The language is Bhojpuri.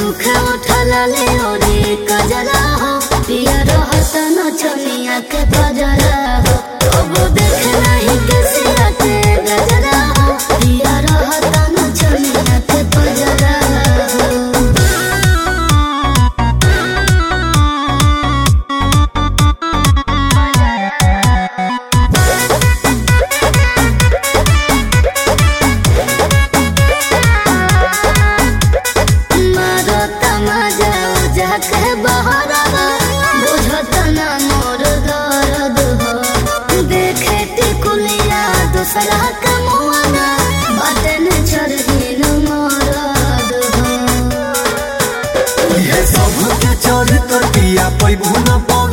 सुखे उठला ले ओरे कजरा हो पिया रहत न छनिया के बजरा हो अब देख नहीं के सिया के गजरा हो पिया रहत न छनिया के बजरा हो मारो तमाजा जाके बहरवा बुझत ना मोर दर्द हो देखे टिकुलिया दूसरा के मुआना बदन चढ़ी न मरद हो ये सब के चढ़ कर पिया पैबू न पौ